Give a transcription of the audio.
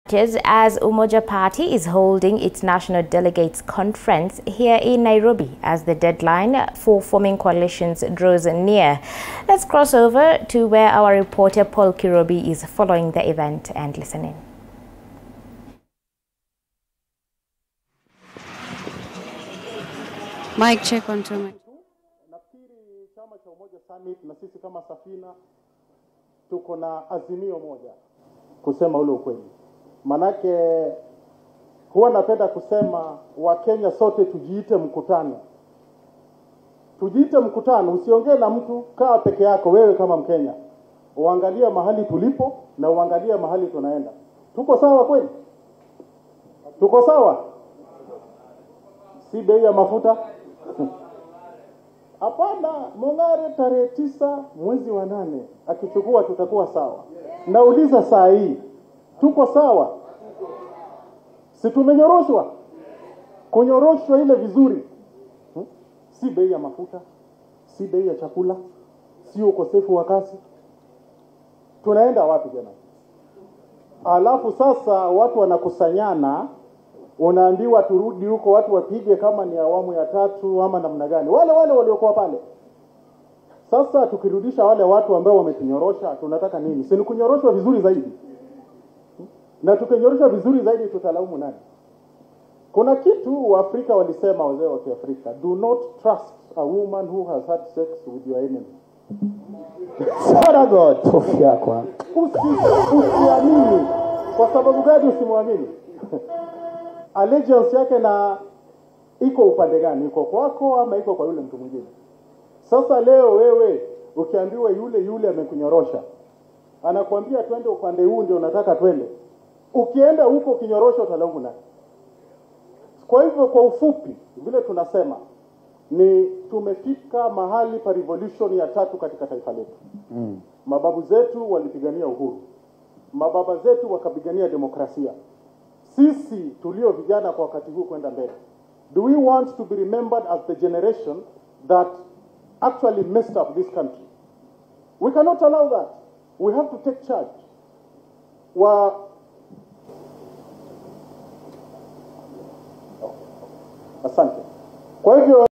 As Umoja Party is holding its National Delegates Conference here in Nairobi as the deadline for forming coalitions draws near. Let's cross over to where our reporter Paul Kirobi is following the event and listening. Mic check on two mic. Nafikiri chama cha Umoja Summit na sisi kama Safina tuko na azimio moja, kusema ule ukweli. Manake huwa napenda kusema Wakenya sote tujiite mkutano, tujiite mkutano. Usiongee na mtu, kaa peke yako wewe kama Mkenya, uangalie mahali tulipo na uangalie mahali tunaenda. Tuko sawa kweli? Tuko sawa? Si bei ya mafuta Hapana, Mong'are tarehe tisa mwezi wa nane akichukua tutakuwa sawa. Nauliza saa hii tuko sawa? Si tumenyoroshwa? Kunyoroshwa ile vizuri hmm? Si bei ya mafuta, si bei ya chakula, si ukosefu wa kazi. Tunaenda wapi jamani? Alafu sasa watu wanakusanyana unaambiwa turudi huko, watu wapige kama ni awamu ya tatu ama namna gani, wale wale waliokuwa pale. Sasa tukirudisha wale watu ambao wametunyorosha, tunataka nini? Si ni kunyoroshwa vizuri zaidi? Na tukinyoroshwa vizuri zaidi, tutalaumu nani? Kuna kitu Waafrika walisema, wazee wa Kiafrika, do not trust a woman who has had sex with your enemy. Saragot yako. Usi- Usiamini. Kwa sababu gani usimwamini? allegiance yake na iko upande gani? Iko kwako ama iko kwa yule mtu mwingine? Sasa leo wewe ukiambiwa yule yule amekunyorosha, anakuambia twende upande huu ndio unataka twende, ukienda huko kinyorosho utalaumu nani? Kwa hivyo kwa ufupi, vile tunasema ni tumefika mahali pa revolution ya tatu katika taifa letu. Mm. Mababu zetu walipigania uhuru, mababa zetu wakapigania demokrasia. Sisi tulio vijana kwa wakati huu kwenda mbele, do we want to be remembered as the generation that actually messed up this country? We cannot allow that. We have to take charge. Wa asante. Kwa hivyo